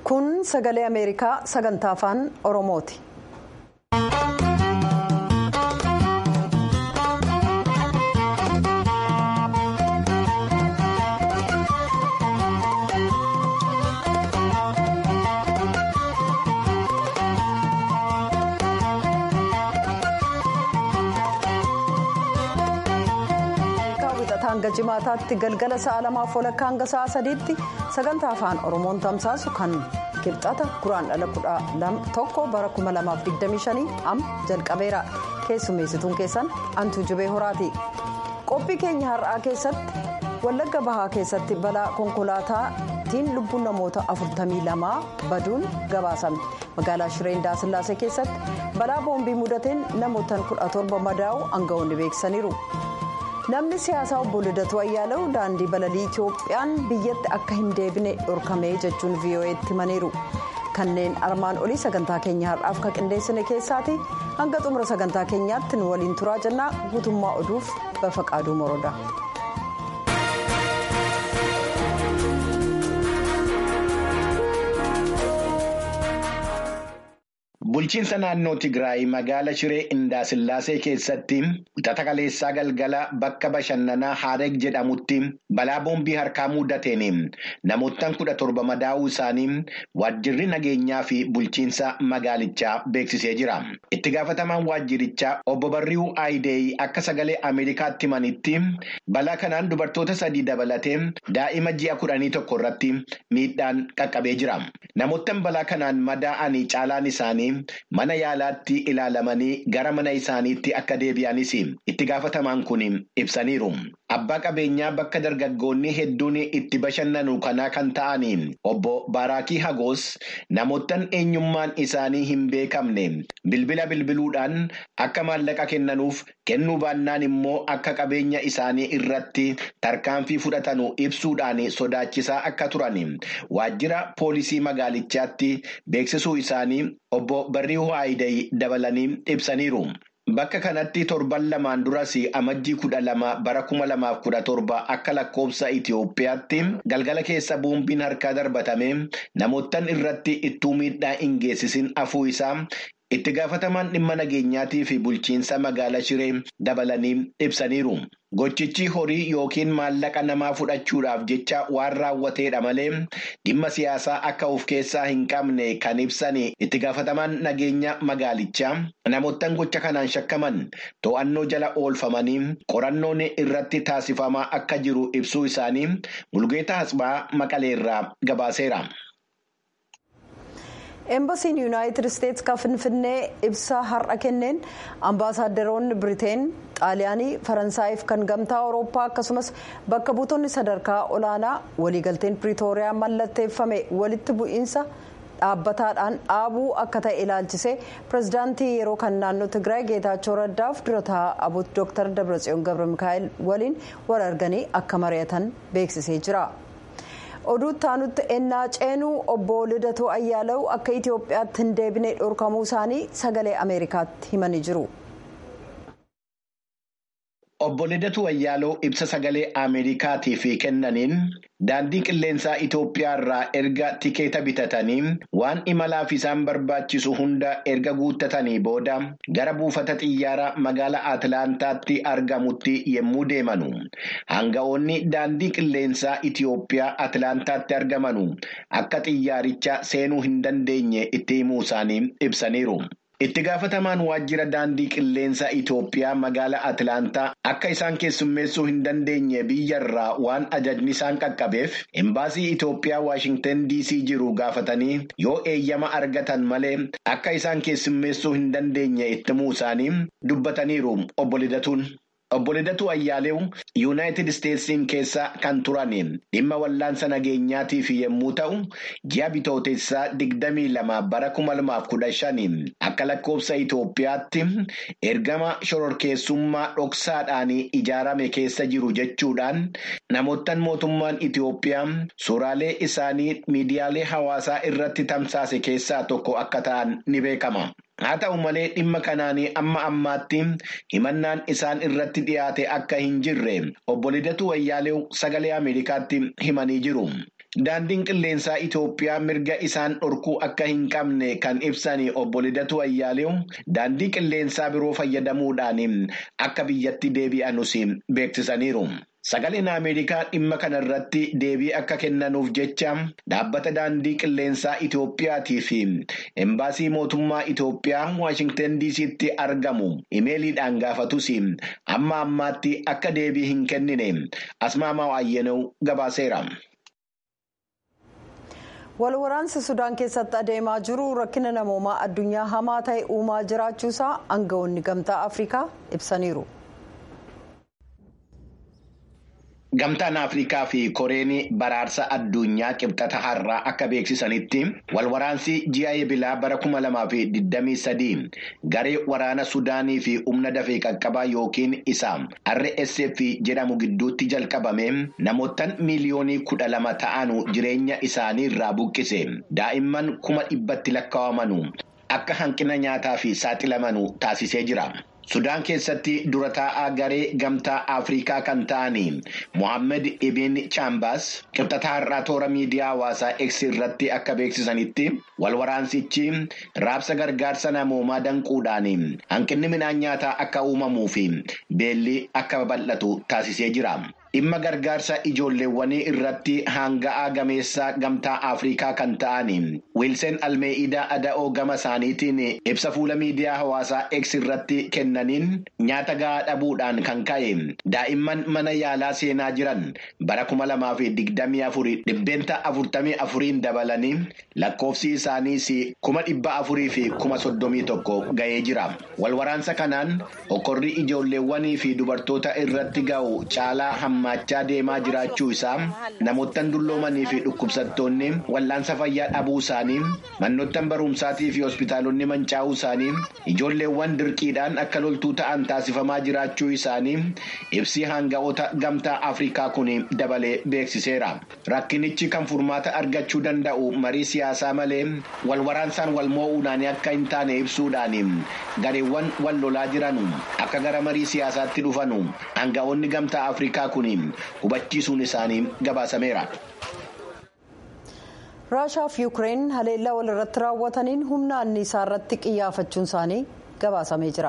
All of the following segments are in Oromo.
kun sagalee ameerikaa sagantaa afaan oromooti. hanga jimaataatti galgala sa'a lamaaf walakkaa hanga sa'a sadiitti sagantaa afaan oromoon tamsaasu kan kibxata guraan dhala kudha tokko bara 2025 am jalqabeera keessummeessituun keessan antuu jibee horaati qophii keenya har'aa keessatti wallagga bahaa keessatti balaa konkolaataatiin lubbuun namoota 42 baduun gabaasame magaalaa shireen daasillaasee keessatti balaa boombii mudateen namoota 17 madaa'u aangawoonni beeksisaniiru. namni siyaasaa obbo Lidatu Ayyaalew daandii balalii Itiyoophiyaan biyyatti akka hin deebine dhorkamee jechuun VOA'tti himaniiru kanneen armaan olii sagantaa keenya har'aaf kan qindeessine keessaati hanga xumura sagantaa keenyaatti nu waliin turaa jennaa guutummaa oduuf bafa qaaduu moroodha. Bulchiinsa naannoo Tigraay magaala Shiree Indaasillaasee keessatti wixata kaleessaa galgala bakka bashannanaa Hareeg jedhamutti balaa boombii harkaa mudateen namoottan kudha torba madaa'uu isaanii waajjirri nageenyaa fi bulchiinsa magaalichaa beeksisee jira. Itti gaafatamaan waajjirichaa obbo Barriuu Aayidee akka sagalee Ameerikaatti himanitti balaa kanaan dubartoota sadii dabalatee daa'ima ji'a kudhanii tokko irratti miidhaan qaqqabee jira. Namoottan balaa kanaan madaa'anii caalaan isaanii. Mana yaalaatti ilaalamanii gara mana isaaniitti akka deebi'anis itti gaafatamaan kun ibsaniiru. Abbaa qabeenyaa bakka dargaggoonni hedduun itti bashannanu kanaa kan ta'aniin obbo Baraakii Hagoos namoottan eenyummaan isaanii hin beekamne bilbila bilbiluudhaan akka maallaqa kennanuuf kennuu baannaan immoo akka qabeenya isaanii irratti tarkaanfii fudhatanu ibsuudhaan sodaachisaa akka turan waajjira poolisii magaalichaatti beeksisuu isaanii obbo Barriihuu Haayidee dabalanii ibsaniiru. Bakka kanatti torban lamaan duras amajjii kudha lama bara kuma lamaaf kudha torba akka lakkoofsa Itiyoophiyaatti galgala keessa boombiin harkaa darbatame namoottan irratti ittuu miidhaa hin geessisin afuu isaa itti gaafatamaan dhimma nageenyaatii fi bulchiinsa magaala Shiree dabalanii ibsaniiru. Gochichi horii yookiin maallaqa namaa fudhachuudhaaf jecha waan raawwateedha malee dhimma siyaasaa akka of keessaa hin qabne kan ibsan itti gaafatamaan nageenya magaalichaa namoottan gocha kanaan shakkaman to'annoo jala oolfamanii qorannoon irratti taasifamaa akka jiru ibsuu isaanii Mulgeetaa Asbaa Maqaleerraa gabaaseera. Eembasiin yuunaayitid isteetsi kan finfinnee ibsa har'a kenneen ambaasaadarroonni biriteen xaaliyaanii faransaayif kan gamtaa awurooppaa akkasumas bakka buutonni sadarkaa olaanaa waliigalteen piriitooriyaa mallatteeffame walitti bu'iinsa dhaabbataadhaan dhaabuu akka ta'e ilaalchisee pirezidaantii yeroo kan naannoo tigraay geetaachoo raddaaf dura taa'aa dooktar dabratsiyoon gabra mikaa'el waliin wal arganii akka mari'atan beeksisee jira. oduu taanutti ennaa ceenuu obbo Lidatoo Ayyaalew akka Itoophiyaatti hin deebine dhorkamuu isaanii sagalee Ameerikaatti himanii jiru. Obbo Lidatuu Ayyaalew ibsa sagalee Ameerikaatiif kennaniin daandii qilleensaa Itoophiyaa irraa erga tikeeta bitatanii waan imalaaf isaan barbaachisu hunda erga guuttatanii booda gara buufata xiyyaaraa magaalaa Atilaantaatti argamutti yommuu deemanu. Hanga'oonni daandii qilleensaa Itoophiyaa Atilaantaatti argamanu akka xiyyaaricha seenuu hin dandeenye itti himuu isaanii ibsaniiru. Itti gaafatamaan waajjira daandii qilleensaa Itoophiyaa magaalaa Atilaantaa akka isaan keessummeessuu hin dandeenye biyyarraa waan ajajni isaan qaqqabeef imbaasii Itoophiyaa Waashingtan DC jiru gaafatanii yoo eeyyama argatan malee akka isaan keessummeessuu hin dandeenye itti himuu isaanii dubbataniiru obbo Lidatuun. Obbo Lidatuu Ayyaalew Yuunaayitid Isteetsiin keessa kan turan dhimma wallaansa nageenyaatiif yommuu ta'u ji'a bitootessaa digdamii lama bara kuma lamaaf kudha shanii akka lakkoofsa Itoophiyaatti ergama shororkeessummaa dhoksaadhaan ijaarame keessa jiru jechuudhaan namoottan mootummaan Itoophiyaa suuraalee isaanii miidiyaalee hawaasaa irratti tamsaase keessaa tokko akka ta'an ni beekama. Haa ta'u malee dhimma kanaanii amma ammaatti himannaan isaan irratti dhiyaate akka hin jirre obbo Lidatuu Ayyaalew sagalee Ameerikaatti himanii jiru. Daandiin qilleensaa Itoophiyaa mirga isaan dhorkuu akka hin qabne kan ibsan obbo Lidatu Ayyaaleew daandii qilleensaa biroo fayyadamuudhaan akka biyyatti deebi'anus beeksisaniiru. Sagaleen Ameerikaa dhimma kana irratti deebii akka kennanuuf jecha dhaabbata daandii qilleensaa Itoophiyaatii fi embaasii mootummaa Itoophiyaa Waashingtan DC'tti argamu imeeliidhaan gaafatus amma ammaatti akka deebii hin kennine Asmaamaa Waayyenoo gabaaseera. Walwaraansi Sudaan keessatti adeemaa jiru rakkina namoomaa addunyaa hamaa ta'e uumaa jiraachuusaa aangawoonni gamtaa Afrikaa ibsaniiru. Gamtaan Afrikaa fi Koreen baraarsa addunyaa qibxata har'aa akka beeksisanitti walwaraansi ji'a eebilaa bara kuma lamaa fi digdamii sadii garee waraana Sudaanii fi humna dafee qaqqabaa yookiin isa RSF jedhamu gidduutti jalqabame namootaan miiliyoonii kudha lama ta'an jireenya isaanii irraa buqqise daa'imman kuma dhibbatti lakkaa'amanu akka hanqina nyaataa fi saaxilamanu taasisee jira. Sudaan keessatti dura taa'aa garee gamtaa Afrikaa kan ta'anii Mohaammed Ibn Chambaas qibxata har'aa toora miidiyaa hawaasaa X irratti akka beeksisanitti walwaraansichi raabsa gargaarsa namoomaa danquudhaan hanqinni midhaan nyaataa akka uumamuu fi beelli akka babal'atu taasisee jira. Dhimma gargaarsa ijoolleewwanii irratti hanga'aa gameessaa gamtaa Afrikaa kan ta'an Wiilsen Almee'idaa Ada'oo gama isaaniitiin ibsa fuula miidiyaa hawaasaa X irratti kennaniin nyaata gahaa dhabuudhaan kan ka'e daa'imman mana yaalaa seenaa jiran bara kuma lamaa fi digdamii afurii dhibbeenta afurtamii afuriin dabalanii lakkoofsi isaaniis kuma dhibba afurii fi kuma soddomii tokko ga'ee jira. Walwaraansa kanaan hokkorri ijoolleewwanii fi dubartoota irratti ga'u caalaa hamma. Maachaa deemaa jiraachuu isaa namoottan dulloomanii fi dhukkubsattoonni wal'aansa fayyaa dhabuu isaanii manoottan barumsaatii fi hospitaalonni mancaa'uu isaanii ijoolleewwan dirqiidhaan akka loltuu ta'an taasifamaa jiraachuu isaanii ibsi hanga'oota gamtaa Afrikaa kun dabalee beeksiseera. Rakkinichi kan furmaata argachuu danda'u marii siyaasaa malee walwaraansaan wal moo'uudhaan akka hin taane ibsuudhaan gareewwan wal lolaa jiran akka gara marii siyaasaatti dhufanu hanga'oonni gamtaa Afrikaa kun. hubachiisuun isaanii gabaasameera. raashaa fi yuukireen haleellaa walirratti raawwataniin humna anniisaa irratti qiyyaafachuun isaanii gabaasamee jira.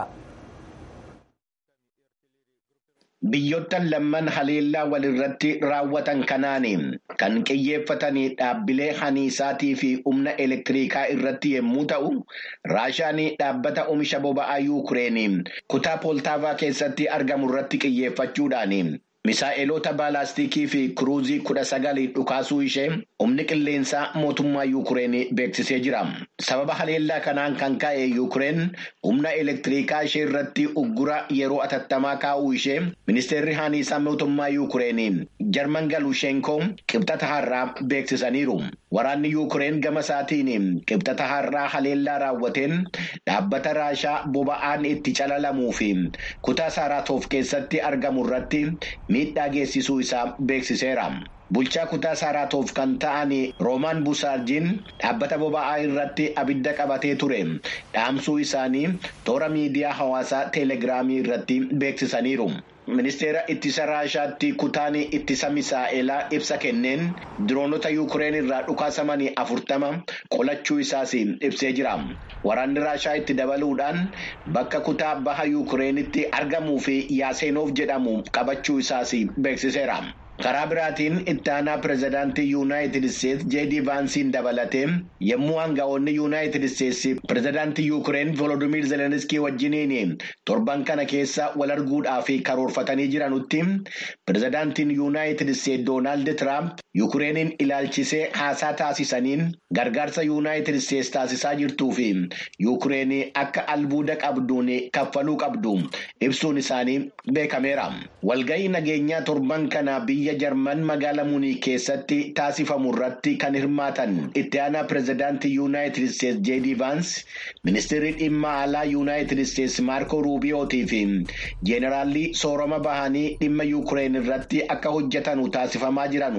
Biyyoottan lamman haleellaa walirratti raawwatan kanaan kan qiyyeeffatan dhaabbilee haniisaatii fi humna elektiriikaa irratti yommuu ta'u, Raashaan dhaabbata oomisha boba'aa Yuukireen kutaa Pooltaavaa keessatti argamu irratti qiyyeeffachuudhaan misaa'eloota baalaastikii fi kiruuzii kudha sagalii dhukaasuu ishee humni qilleensaa mootummaa Yuukireen beeksisee jira. Sababa haleellaa kanaan kan ka'e Yuukireen humna elektiriikaa ishee irratti uggura yeroo atattamaa kaa'uu ishee ministeerri haniisaa mootummaa Yuukireen Jarman Galuushenkoo qibxata har'aa beeksisaniiru. Waraanni Yuukireen gama isaatiin qibxata har'aa haleellaa raawwateen dhaabbata raashaa boba'aan itti calalamuu fi kutaa saaraatoof keessatti argamu irratti miidhaa geessisuu isaa beeksiseera. Bulchaa kutaa saaraatoof kan ta'an Roomaan Busaarjiin dhaabbata boba'aa irratti abidda qabatee ture dhaamsuu isaanii toora miidiyaa hawaasaa teelegiraamii irratti beeksisaniiru. Ministeera ittisa raashaatti kutaan ittisa misaa'elaa ibsa kenneen diroonota yuukireen irraa dhukaasamanii afurtama qolachuu isaas ibsee jira. Waraanni raashaa itti dabaluudhaan bakka kutaa baha yuukireenitti argamuu fi yaaseenoof jedhamu qabachuu isaas beeksiseera. Karaa biraatiin itti aanaa pirezidaantii Yuunaayitid Isteetsi Jeedii Vaansiin dabalatee yommuu hanga'oonni Yuunaayitid Isteetsi pirezidaantii Yuukireen Volodimiir Zelenskii wajjiniin torban kana keessa wal arguudhaaf karoorfatanii jiranutti pirezidaantiin Yuunaayitid Isteetsi Doonaald Tiraamp Yuukireeniin ilaalchisee haasaa taasisaniin gargaarsa Yuunaayitid Isteetsi taasisaa jirtuu fi Yuukireen akka albuuda qabduun kaffaluu qabdu ibsuun isaanii beekameera. Walga'ii nageenyaa torban kana biyya jarman magaalaa munii keessatti taasifamu irratti kan hirmaatan itti aanaa pirezidaantii yuunaayitid isteetsi jeedii vaans ministeerri dhimma alaa yuunaayitid isteetsi maarko ruubiyootii fi jeenaraalli soorama bahanii dhimma yuukireen irratti akka hojjetanu taasifamaa jiranu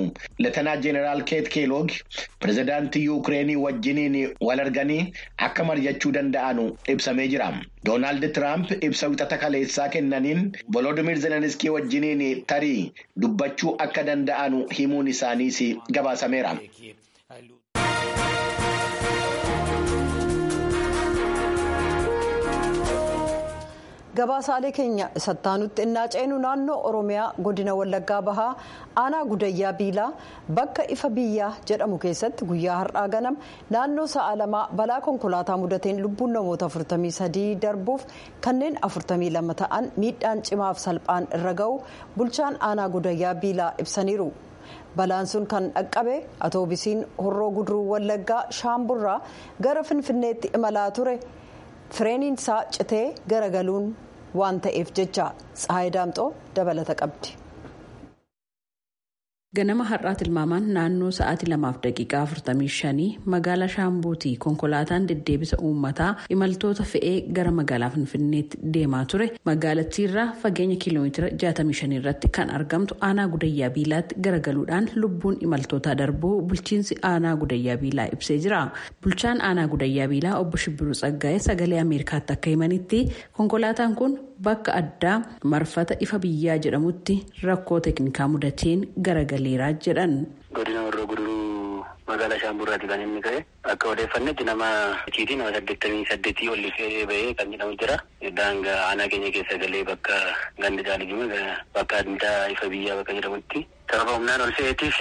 Leetanaa Jeeneraal Keet Keeloog pirezidaantii Yuukireenii wajjiniin wal arganii akka mari'achuu danda'anu ibsamee jira. Doonaald Tiraamp ibsa wixata kaleessaa kennaniin Volodimir Zelenskii wajjiniin tarii dubbachuu akka danda'anu himuun isaaniis gabaasameera. gabaasaalee keenya sattaanutti innaa ceenu naannoo oromiyaa godina wallaggaa bahaa aanaa gudayyaa biilaa bakka ifa biyyaa jedhamu keessatti guyyaa har'aa ganam naannoo sa'a lamaa balaa konkolaataa mudateen lubbuun namoota 43 darbuuf kanneen 42 ta'an miidhaan cimaaf salphaan irra ga'u bulchaan aanaa gudayyaa biilaa ibsaniiru. balaan sun kan dhaqqabe atoobisiin horroo guduruu wallaggaa shaamburraa gara finfinneetti imalaa ture fireeniinsaa citee garagaluun waan ta'eef jecha tsahayi daamxoo dabalata qabdi. ganama har'aa tilmaamaan naannoo sa'aatii lamaaf daqiiqaa 45 magaalaa shaambuutii konkolaataan deddeebisa uummataa imaltoota fe'ee gara magaalaa finfinneetti deemaa ture magaalattiirraa fageenya kiiloomeetira 65 irratti kan argamtu aanaa gudayyaa biilaatti garagaluudhaan lubbuun imaltootaa darbuu bulchiinsi aanaa gudayyaa biilaa ibsee jira bulchaan aanaa gudayyaa biilaa obbo shibbiruu tsaggaa'ee sagalee ameerikaatti akka himanitti konkolaataan kun bakka addaa marfata ifa biyyaa jedhamutti rakkoo teeknikaa mudateen garagaleeraa jedhan. godina warra guduruu magaalaa shaamburraati kan inni ka'e akka odeeffannetti nama ciitii nama saddeettamii saddeetii ol fe'ee ba'ee kan jedhamu jira daangaa aanaa keenya keessa galee bakka ganda jaalijuma bakka addaa ifa biyyaa bakka jedhamutti sababa humnaan ol fe'eetiif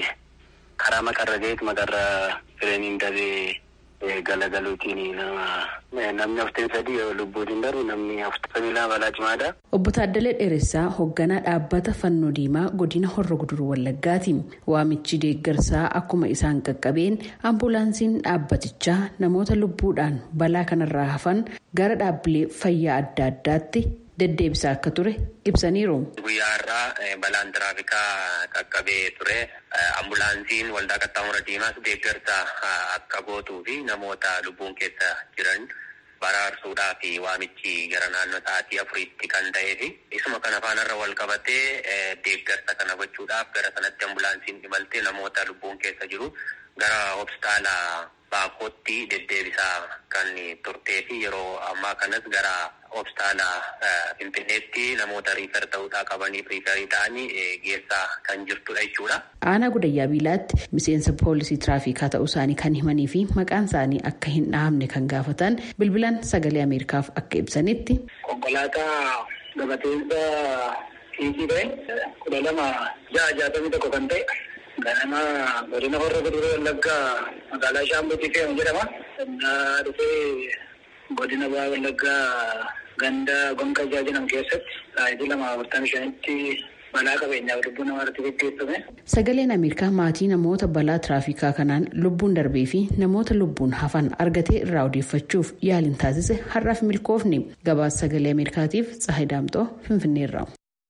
karaa maqarra ga'eet maqarra fireeniin dabee galagaluutiin nama namni afurtamii sadii lubbuutiin darbu namni afurtamii lama balaa cimaadha. Obbo Taaddalee Dheeressaa hoogganaa dhaabbata fannoo diimaa godina horra guduruu wallaggaati. Waamichi deeggarsaa akkuma isaan qaqqabeen ambulaansiin dhaabbatichaa namoota lubbuudhaan balaa kanarraa hafan gara dhaabbilee fayyaa adda addaatti deddeebisaa akka ture ibsaniiru. Guyyaa har'aa balaan tiraafikaa qaqqabee ture. Ambulaansiin waldaa qaxxaamura diimaas deeggarsa akka gootuu fi namoota lubbuun keessa jiran baraarsuudhaa fi waamichi gara naannoo sa'aatii afuriitti kan ta'ee fi isuma kana faanarra wal qabatee deeggarsa kana gochuudhaaf gara sanatti ambulaansiin imaltee namoota lubbuun keessa jiru gara hospitaala baakootti deddeebisaa kan turtee fi yeroo ammaa kanas gara hospitaala finfinneetti namoota riifar ta'uudhaa qabaniif riifarii ta'anii geessaa kan jirtudha jechuudha. Aanaa gudayyaa biilaatti miseensa poolisii tiraafikaa ta'uu isaanii kan himanii fi maqaan isaanii akka hin dhahamne kan gaafatan bilbilaan sagalee ameerikaaf akka ibsanitti. Konkolaataa gabateensa fiigii ta'e kudha lama ja'a jaatamii tokko kan ta'e ganama godina horra guduruu wallaggaa magaalaa shaambuutii fe'amu jedhama. Innaa dhufee godina ba'aa wallaggaa ganda gonka jedhamu keessatti sa'aatii lama afurtamii shanitti balaa qabeenyaaf lubbuu namaa irratti gaggeeffame. Sagaleen Ameerikaa maatii namoota balaa tiraafikaa kanaan lubbuun darbee fi namoota lubbuun hafan argatee irraa odeeffachuuf yaaliin taasise har'aaf milkoofne gabaasa sagalee Ameerikaatiif Tsahayi Daamxoo Finfinneerra.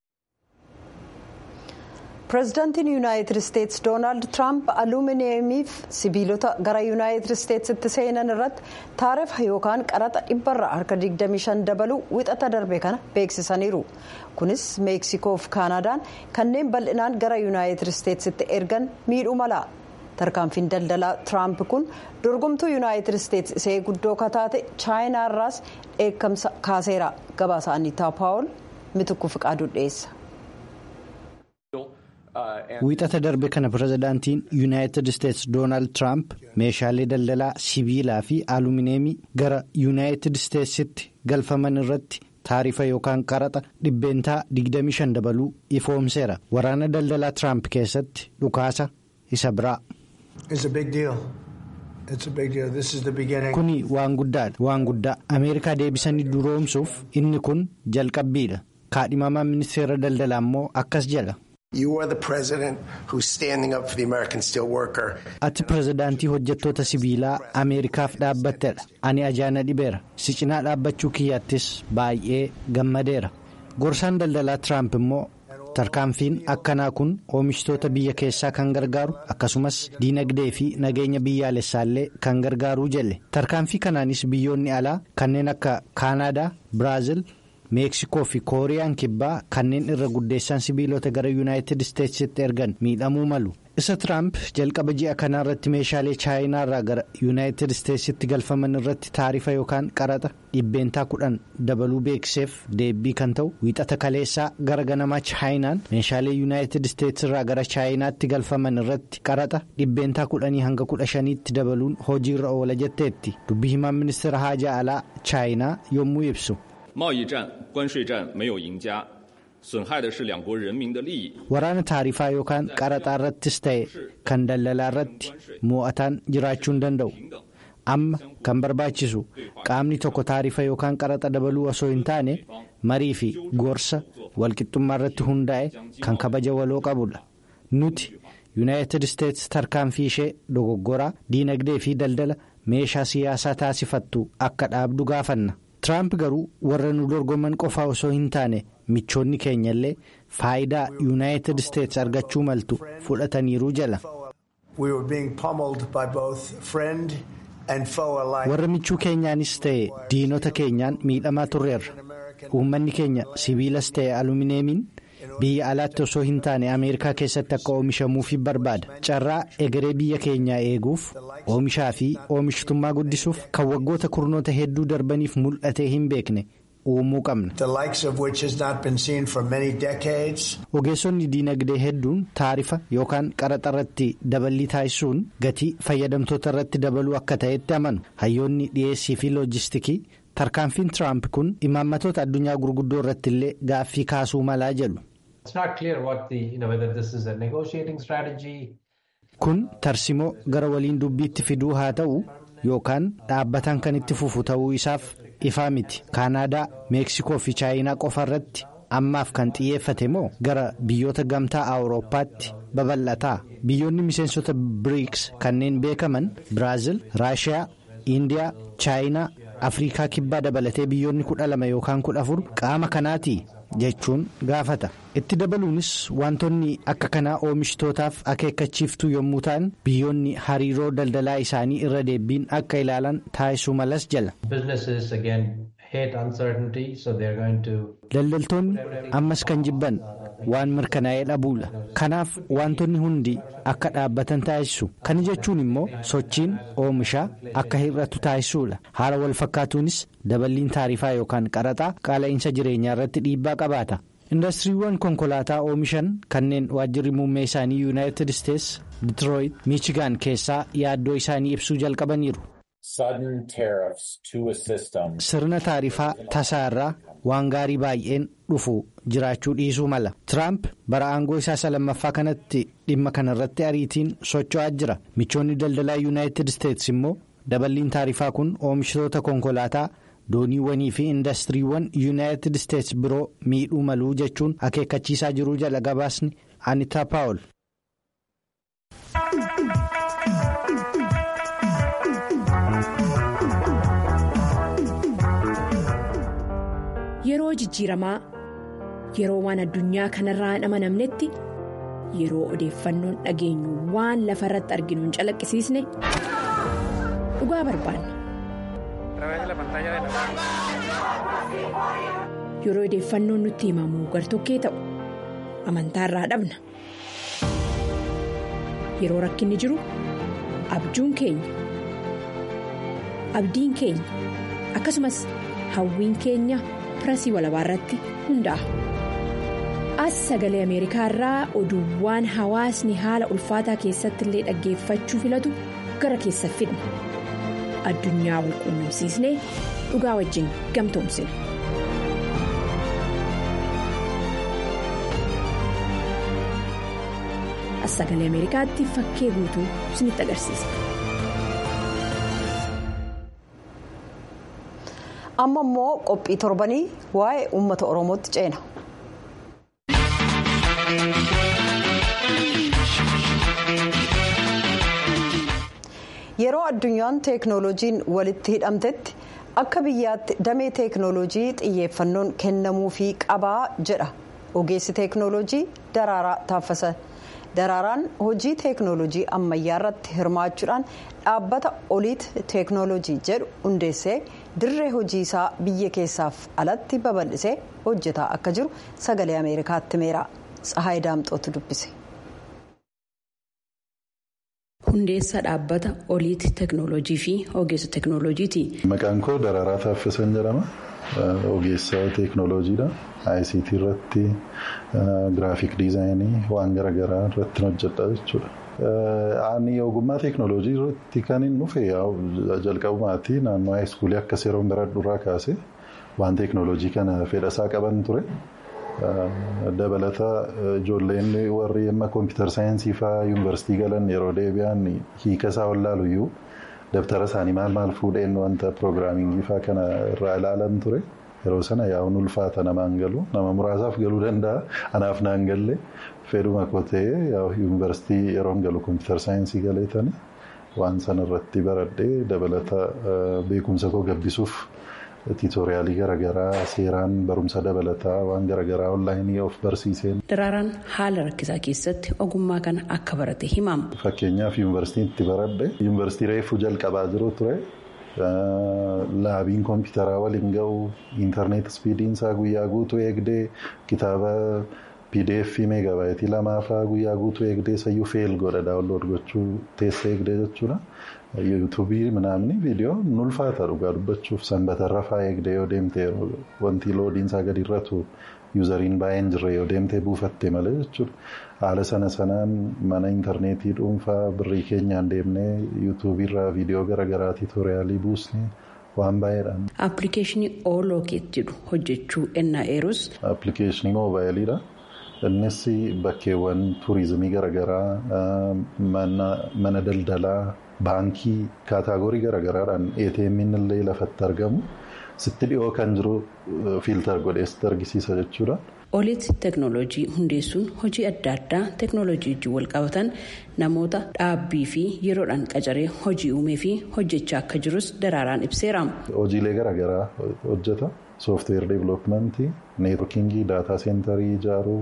pireezidaantiin yuunaayitid isteetsi doonaald tiraamp aluumineemiif sibiilota gara yuunaayitid isteetsitti seenan irratti taarifa yookaan qaraxa dhibbarra harka 25 dabaluu wixata darbe kana beeksisaniiru kunis meeksikoo fi kaanadaan kanneen bal'inaan gara yuunaayitid isteetsitti ergan miidhuu mala tarkaanfiin daldalaa tiraamp kun dorgomtuu yuunaayitid isteetsi isee guddoo kataate chaayinaarraas dheekkamsa kaaseera gabaasa aniitaa paawul mitukku fiqaaduu dhiyeessa. Wiixata darbe kana pirezidaantiin yuunaayitid isteetsi doonaald tiraamp meeshaalee daldalaa sibiilaa fi alumineemii gara yuunaayitid isteetsitti galfaman irratti taarifa yookaan qaraxa dhibbeentaa 25 dabaluu ifoomseera waraana daldalaa tiraamp keessatti dhukaasa isa biraa. Kuni waan guddaadha waan guddaa ameerikaa deebisanii duroomsuuf inni kun jalqabbiidha kaadhimamaa ministeera daldalaa immoo akkas jedha. Ati pirezidaantii hojjettoota sibiilaa Ameerikaaf dhaabbattedha. Ani ajaana dhibeera. Si cinaa dhaabbachuu kiyyaattis baay'ee gammadeera. Gorsaan daldalaa Tiraamp immoo tarkaanfiin akkanaa kun oomishtoota biyya keessaa kan gargaaru akkasumas diinagdee fi nageenya biyyaalessaallee kan gargaaruu jelle. Tarkaanfii kanaanis biyyoonni alaa kanneen akka Kaanaadaa, Biraazil. meeksikoo fi kooriyaan kibbaa kanneen irra guddeessan sibiilota gara yuunaayitid isteetsitti ergan miidhamuu malu isa tiraamp jalqaba ji'a kanaa irratti meeshaalee chaayinaa irraa gara yuunaayitid isteetsitti galfaman irratti taarifa yookaan qaraxa dhibbeentaa kudhan dabaluu beeksiseef deebii kan ta'u wiixata kaleessaa gara ganamaa chaayinaan meeshaalee yuunaayitid isteetsi irraa gara chaayinaatti galfaman irratti qaraxa dhibbeentaa kudhanii hanga kudha shaniitti dabaluun hojiirra oola jetteetti dubbii himaan ministeera haajaa alaa chaayinaa yommuu ibsu. waraana taarifaa yookaan qaraxaa irrattis ta'e kan daldalaa irratti mo'ataan jiraachuu hin danda'u amma kan barbaachisu qaamni tokko taarifa yookaan qaraxa dabaluu osoo hin taane marii fi gorsa walqixxummaa irratti hundaa'e kan kabaja waloo qabudha nuti yuunaayitid isteetsi tarkaanfii ishee dogoggoraa diinagdee fi daldala meeshaa siyaasaa taasifattu akka dhaabdu gaafanna. Tiraamp garuu warra nu dorgoman qofaa osoo hin taane michoonni keenya illee faayidaa yuunaayitid isteetsi argachuu maltu fudhataniiru jala. warra michuu keenyaanis ta'e diinota keenyaan miidhamaa turreerra uummanni keenya sibiilas ta'e alumineemiin biyya alaatti osoo hin taane ameerikaa keessatti akka oomishamuuf barbaada carraa egeree biyya keenyaa eeguuf oomishaa fi oomishtummaa guddisuuf kan waggoota kurnoota hedduu darbaniif mul'atee hin beekne uumuu qabna. ogeessonni diinagdee hedduun taarifa yookaan qaraxa irratti daballii taasisuun gatii fayyadamtoota irratti dabaluu akka ta'etti amanu hayyoonni dhiyeessii fi loojistikii tarkaanfiin tiraamp kun imaammatoota addunyaa gurguddoo irratti illee gaaffii kaasuu malaa jedhu. kun tarsimoo gara waliin dubbiitti fiduu haa ta'u yookaan dhaabbataan kan itti fufu ta'uu isaaf ifaa miti kaanaadaa meeksikoo fi chaayinaa qofa irratti ammaaf kan xiyyeeffate moo gara biyyoota gamtaa awurooppaatti babal'ataa biyyoonni miseensota biriiks kanneen beekaman biraazil raashiyaa indiyaa chaayinaa afriikaa kibbaa dabalatee biyyoonni kudha lama yookaan kudha afur qaama kanaati jechuun gaafata itti dabaluunis wantoonni akka kanaa oomishitootaaf akeekkachiiftuu yommuu ta'an biyyoonni hariiroo daldalaa isaanii irra deebiin akka ilaalan taasisuu malas jala. daldaltoonni ammas kan jibban waan mirkanaa'ee dhabuudha kanaaf wantoonni hundi akka dhaabbatan taasisu kana jechuun immoo sochiin oomishaa akka hir'atu taasisuudha haala wal fakkaatuunis daballiin taarifaa yookaan qaraxaa qaala'insa jireenyaa irratti dhiibbaa qabaata indastiriiwwan konkolaataa oomishan kanneen waajjirri muummee isaanii yuunaayitid isteetsi ditirooyit miichigaan keessaa yaaddoo isaanii ibsuu jalqabaniiru. sirna taarifaa tasaa irraa waan gaarii baay'een dhufu jiraachuu dhiisuu mala tiraamp bara aangoo isaa lammaffaa kanatti dhimma kanarratti ariitiin socho'aa jira michoonni daldalaa yuunaayitid isteetsi immoo daballiin taarifaa kun oomishitoota konkolaataa dooniiwwanii fi indastiriiwwan yuunaayitid isteetsi biroo miidhuu maluu jechuun akeekkachiisaa jiruu jala gabaasni anitaa paawul. Yeroo jijjiiramaa yeroo waan addunyaa kanarraa hin amanamnetti yeroo odeeffannoon dhageenyu waan lafa irratti arginu hin calaqqisiisne dhugaa barbaanna. Yeroo odeeffannoon nutti himamu gartokkee ta'u amantaarraa dhabna. Yeroo rakkinni jiru abjuun keenya abdiin keenya akkasumas hawwiin keenya. pirasii walabaa irratti hundaa'a. As sagalee Ameerikaa irraa oduuwwan hawaasni haala ulfaataa keessatti illee dhaggeeffachuu filatu gara keessa fidna. Addunyaa wal quunnamsiisnee dhugaa wajjin gamtoomsina. As sagalee Ameerikaatti fakkee guutuu isinitti agarsiisa. amma immoo qophii torbanii waa'ee uummata oromootti ceena. yeroo addunyaan teeknooloojiin walitti hidhamtetti akka biyyaatti damee teeknooloojii xiyyeeffannoon kennamuufii qabaa jedha ogeessi teeknooloojii daraaraa taaffasa. daraaraan hojii teeknooloojii ammayyaa irratti hirmaachuudhaan dhaabbata oliit teeknooloojii jedhu hundeessee dirree hojii isaa biyya keessaaf alatti babal'isee hojjetaa akka jiru sagalee ameerikaatti himeera tsahaay daamxootu dubbise. hundeessa dhaabbata oliiti teeknooloojii fi ogeessa teeknooloojiiti. Maqaan koo Dararaa Taaffisan jedhama. Ogeessa teeknooloojiidha. ICT irratti giraafik diizaayinii waan garaagaraa irratti hojjedha jechuudha. Ani ogummaa teeknooloojii irratti kan hin dhufe jalqabumaatti naannoo haayiskuulii akkas yeroo baradhuurraa kaase waan teeknooloojii kana fedhasaa qaban ture. Dabalata ijoolleen warri amma kompiitar saayinsii fa'aa yuunivarsiitii galan yeroo deebi'an hiika isaa wallaaluyyuu dabtara isaanii maal maal fuudheen wanta piroogiraamingii fa'aa kana irraa ilaalan ture. Yeroo sana yaa'uun ulfaata namaan galu nama muraasaaf galuu danda'a anaaf naan galle fedhuma koo ta'ee yuunivarsiitii yeroo galu kompiitar saayinsii galeetani waan sana irratti baradhee dabalata beekumsa koo gabbisuuf tiitoriyaalii garaagaraa seeraan barumsa dabalataa waan garaagaraa onlaayinii of barsiiseen. Daraaraan haala rakkisaa keessatti ogummaa kana akka barate himama. Fakkeenyaaf yuunivarsiitiin itti baradhe yuunivarsiitii reefuu jalqabaa jiru ture. Laabiin kompiitaraa waliin ga'u intarneet ispiidiin isaa guyyaa guutuu eegdee kitaaba pdf meegabaayitii lamaafaa guyyaa guutuu eegdee sayyuu feel godha daawunlood gochuu teessa eegdee jechuudha. yuutuubii manaamni viidiyoo nulfaata dhugaa dubbachuuf sanbatarra fa'aa eegdee yoo deemte wanti loodiinsaa gadi irratu yuuzariin baay'een jirre yoo deemtee buufatte malee jechuudha. Haala sana sanaan mana intarneetii dhuunfaa birrii keenyaan deemnee yuutuubiirraa viidiyoo garaagaraa tiitoriyaalii buusnee waan baay'eedhaan. Appilikeeshinii oolookeet jedhu hojjechuu ennaa eerus. Appilikeeshinii moobaayiliidha. Innis bakkeewwan tuurizimii garaagaraa mana daldalaa. Baankii kaataagorii garaagaraadhaan ATM illee lafatti argamu sitti dhiyoo kan jiru fiiltar godhee sitti argisiisa jechuudha. Olitti teeknooloojii hundeessuun hojii adda addaa teeknooloojii wajjin wal qabatan namoota dhaabbii fi yeroodhaan qacaree hojii uumee fi hojjechaa akka jirus daraaraan ibseera. Hojiilee garaagaraa hojjeta. Sooftiweer deeviloopimentii, neetworkingii, daataa seentarii ijaaruu,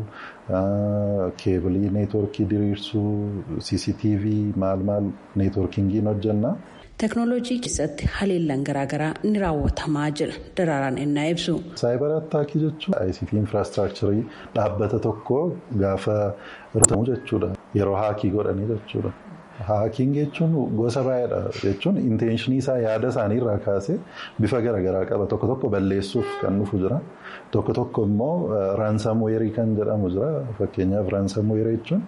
keebilii neetworkii diriirsuu, CCTV maal maal neetworkingiin hojjenna. Teeknooloojii keessatti haleellaan garaagaraa ni raawwatamaa jira daraaraan ennaa ibsu. Saayibar attaakii jechuun ICT infraastiraakcharii dhaabbata tokko gaafa rutamu jechuudha. Yeroo haakii godhanii jechuudha. Haakiin jechuun gosa baay'eedha jechuun intenshinii isaa yaada isaanii irraa kaasee bifa garaagaraa qaba tokko tokko balleessuuf kan dhufu jira tokko tokko immoo raansaamweerii kan jedhamu jira fakkeenyaaf raansaamweerii jechuun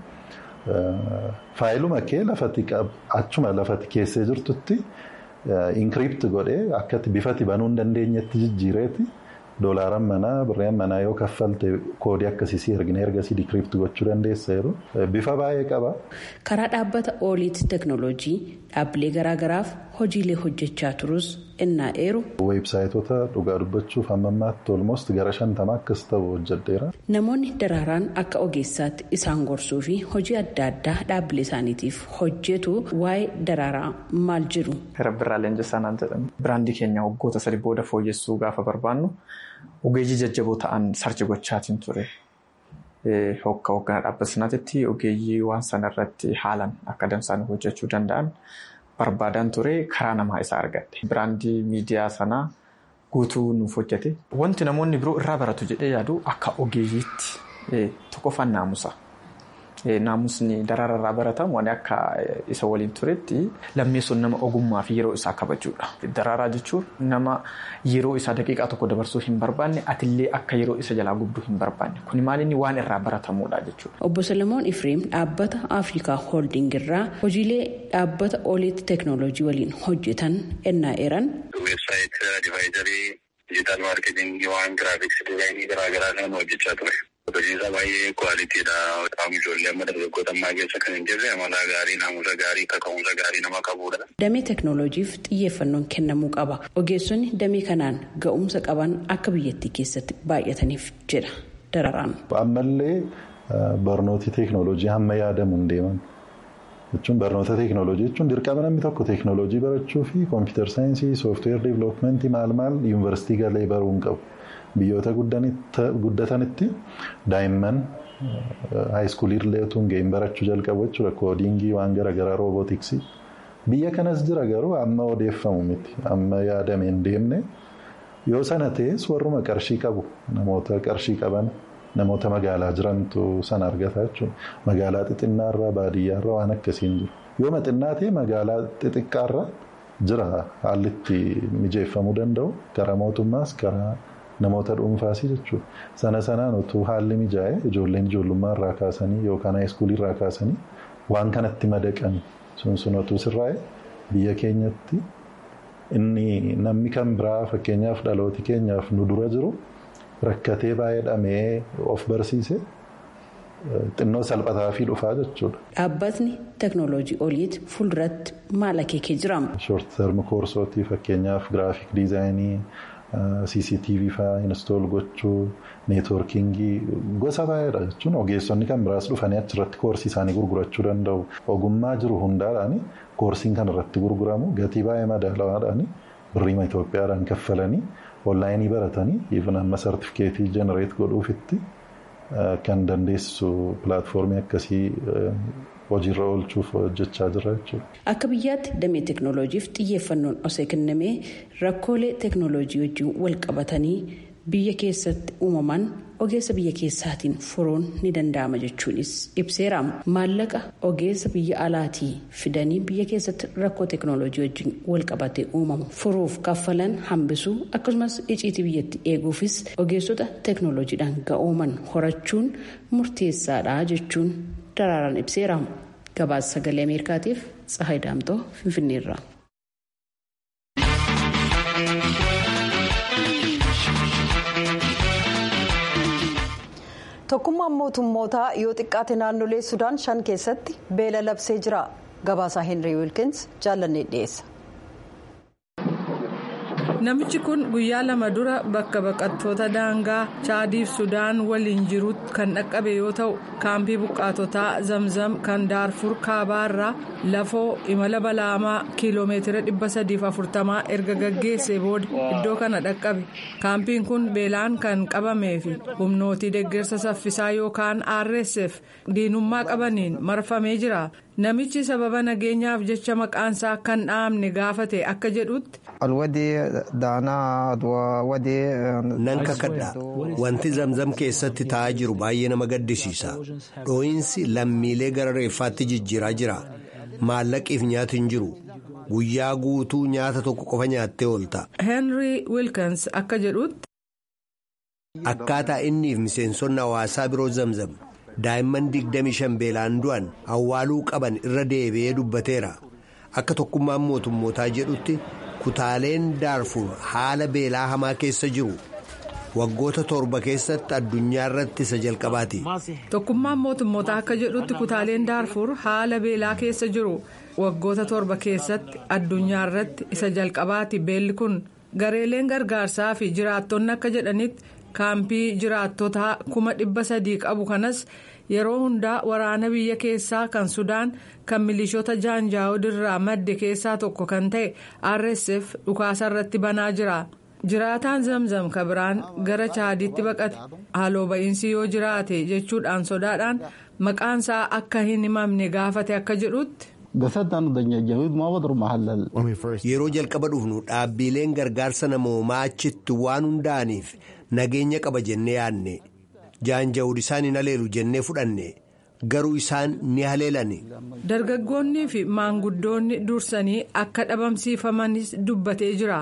faayiluma kee lafatti achuma lafatti keessee jirtutti inkiriipti godhee akkatti bifatti banuu hin dandeenyetti jijjiireeti. Doolaaraan manaa birreen manaa yoo kaffalte koodii akkasii ergine ergasii dikiriipti gochuu dandeessa yeroo bifa baay'ee qaba. Karaa dhaabbata ooliitti teeknooloojii dhaabbilee garaagaraaf hojiilee hojjechaa turus ennaa eeru. Weebsaayitoota dhugaa dubbachuuf hamma ammaatti olmost gara shantama akkas ta'u hojjedheera. Namoonni daraaraan akka ogeessaatti isaan gorsuu fi hojii adda addaa dhaabbilee isaaniitiif hojjetu waa'ee daraaraa maal jiru. Rabbirraa leenjisaa naan jedhamu. Biraandii keenya waggoota sadi booda fooyyessuu gaafa barbaannu ogeeyyii jajjaboo ta'an sarchi gochaatiin ture. Hokka hoogganaa dhaabbata sanaatti ogeeyyii waan sanarratti haalan akka damsaan hojjechuu danda'an barbaadan ture karaa namaa isaa argadhe. Biraandii miidiyaa sanaa guutuu nuuf hojjete. Wanti namoonni biroo irraa baratu jedhee yaadu akka ogeeyyiitti tokkoffaan naamusa. Naamusni daraararraa baratamu waan akka isa waliin turetti lammeessuun nama ogummaa fi yeroo isaa kabajuudha. Daraaraa jechuun nama yeroo isaa daqiiqaa tokko dabarsuu hin barbaanne atillee akka yeroo isa jalaa gubduu hin barbaanne kuni maalinni waan irraa baratamuudha jechuudha. Obbo Salamoon Ifreem dhaabbata Afrikaa Holding irraa hojiilee dhaabbata oliitti teeknooloojii waliin hojjetan ennaa eeran. Weebsaayit divaayizarii dijiitaal maarkeetingii waan giraafiksii dizaayinii garaagaraa kan hojjechaa ture. Hojiinsaa baay'ee kwaalitiidha. Qaama ijoollee amma dargaggoota ammaa keessa kan hin jirre amala gaarii, naamusa gaarii, kaka'umsa gaarii nama qabudha. Damee teeknooloojiif xiyyeeffannoon kennamuu qaba. Ogeessonni damee kanaan ga'umsa qaban akka biyyattii keessatti baay'ataniif jedha dararaan. Ammallee barnooti teeknooloojii hamma yaadamu hin deeman. jechuun barnoota teeknooloojii jechuun dirqama namni tokko teeknooloojii barachuu fi kompiitar saayinsii sooftiweer deeviloopimentii maal maal yuunivarsiitii galee baruu hin qabu. Biyyoota guddatanitti daa'imman haayiskuulii utuu hin ga'in barachuu jalqabu jechuudha. Koodiingii waan garaagaraa roobootiksii. Biyya kanas jira garuu amma odeeffamu miti. Amma yaadame hin deemne. Yoo sana ta'es warruma qarshii qabu namoota qarshii qaban namoota magaalaa jirantu sana argata jechuudha. Magaalaa xixinnaarraa baadiyyaarraa waan akkasiin jiru. yoo maxinnaatee magaalaa xixiqqaarra jira haalli itti mijeeffamuu danda'u karaa mootummaas karaa namoota dhuunfaas jechuudha. Sana sanaan utuu haalli mijaa'e ijoolleen ijoollummaa irraa kaasanii yookaan haayiskuulii irraa kaasanii waan kanatti madaqan sun sun utuu sirraa'e biyya keenyatti inni namni kan biraa fakkeenyaaf dhalooti keenyaaf nu dura jiru rakkatee baay'ee of barsiise. xinnoo salphataa fi dhufaa jechuudha. Dhaabbatni teeknooloojii oliiti fuulduratti maal akeekee jira? Short term koorsootii fakkeenyaaf giraafik diizaayinii, CCTV fa'aa install gochuu, neetwoorkingii gosa baay'eedha jechuun ogeessonni kan biraas dhufanii achirratti koorsii isaanii gurgurachuu danda'u. Ogummaa jiru hundaadhaan koorsiin kan irratti gurguramu gatii baay'ee madaalawaadhaan birriima Itoophiyaadhaan kaffalanii onlaayinii baratanii even amma sartifikeetii jenereet godhuufitti. Kan dandeessisu pilaatfoormii akkasii hojiirra oolchuuf hojjechaa jira jechuudha. Akka biyyaatti damee teeknooloojiif xiyyeeffannoon osoo kennamee rakkoolee teeknooloojii wajjin wal qabatanii biyya keessatti uumaman ogeessa biyya keessaatiin furuun ni danda'ama jechuunis ibseera. Maallaqa ogeessa biyya alaatii fidanii biyya keessatti rakkoo teeknooloojii wajjin wal qabatee uumamu furuuf kaffalan hambisuu akkasumas iciitii biyyatti eeguufis ogeessota teeknooloojiidhaan ga'ooman horachuun murteessaadha jechuun daraaraan ibseera. Gabaasa sagalee Ameerikaatiif Tsahaay Daamtoo Finfinneerra. tokkummaan mootummootaa yoo xiqqaate naannolee sudaan shan keessatti beela labsee jira gabaasaa henry wilkins jaallannee dhiyeessa. namichi kun guyyaa lama dura bakka baqattoota daangaa chaadiif sudaan waliin jiru kan dhaqqabe yoo ta'u kaampii buqqaatotaa zamzam kan daarfur kaabaarraa lafoo imala balaamaa kiiloomeetira 340 erga gaggeessee booda iddoo kana dhaqqabe kaampiin kun beelaan kan qabamee fi humnootii deeggarsa saffisaa yookaan rsf diinummaa qabaniin marfamee jira namichi sababa nageenyaaf jecha maqaansaa kan dhaamne gaafate akka jedhutti. nan kakadha wanti zamzam keessatti taa'aa jiru baay'ee nama gaddisiisa dhoo'insi lammiilee gara reeffaatti jijjiiraa jira maallaqiif nyaati hin jiru guyyaa guutuu nyaata tokko qofa nyaattee oolta. henry wilkins akka jedhutti. akkaataa inniif miseensonni hawaasaa biroo zamzam daa'imman 25 beelaan du'an awwaaluu qaban irra deebi'ee dubbateera akka tokkummaan mootummootaa jedhutti. kutaaleen daarfur haala beelaa hamaa keessa jiru waggoota torba keessatti addunyaa irratti isa jalqabaati. tokkummaan mootummootaa akka jedhutti kutaaleen daarfur haala beelaa keessa jiru waggoota torba keessatti addunyaa irratti isa jalqabaati beelli kun gareeleen gargaarsaa fi jiraattonni akka jedhanitti kaampii jiraattota kuma dhibba sadii qabu kanas. yeroo hundaa waraana biyya keessaa kan sudaan kan milishoota jaanjaawud irraa madde keessaa tokko kan ta'e rsf dhukaasa irratti banaa jira jiraataan zamzam kabiraan gara chaadiitti baqate haaloo ba'iinsi yoo jiraate jechuudhaan sodaadhaan maqaansaa akka hin himamne gaafate akka jedhutti. yeroo jalqaba dhufnu dhaabbiileen gargaarsa namoomaa achitti waan hundaa'aniif nageenya qaba jennee yaadne. jaanjawud isaan hin haleelu jennee fudhanne garuu isaan ni haleelani. dargaggoonnii fi maanguddoonni dursanii akka dhabamsiifamanis dubbatee jira.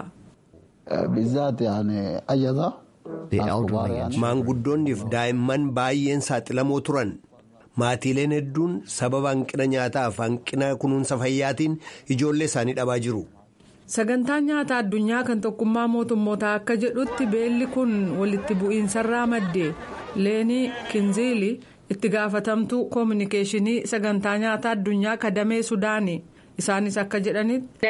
maanguddoonniif daa'imman baay'een saaxilamoo turan maatiileen hedduun sababa hanqina nyaataaf hanqina kunuunsa fayyaatiin ijoollee isaanii dhabaa jiru. sagantaan nyaataa addunyaa kan tokkummaa mootummootaa akka jedhutti beelli kun walitti bu'iinsarraa madde leenii kinziili itti gaafatamtuu koominikeeshinii sagantaa nyaataa addunyaa kadamee sudaani isaanis akka jedhanitti.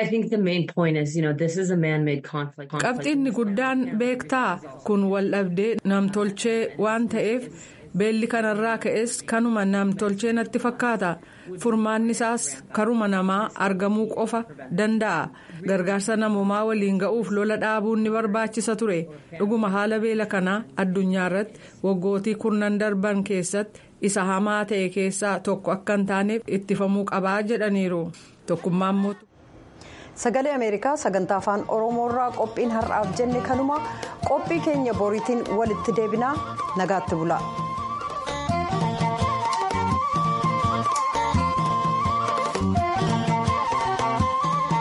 qabxiinni guddaan beektaa kun wal dhabdee namtolchee waan ta'eef beelli kanarraa ka'es kanuma namtolchee natti fakkaata furmaanni isaas karuma namaa argamuu qofa danda'a. gargaarsa namoomaa waliin ga'uuf lola dhaabuun ni barbaachisa ture dhuguma haala beela kanaa addunyaa irratti waggootii kurnan darban keessatti isa hamaa ta'e keessaa tokko akka hin taaneef ittifamuu qabaa jedhaniiru tokkummaan mootu. sagalee ameerikaa sagantaa afaan oromoorraa qophiin har'aaf jenne kanuma qophii keenya boriitiin walitti deebinaa nagaatti bula.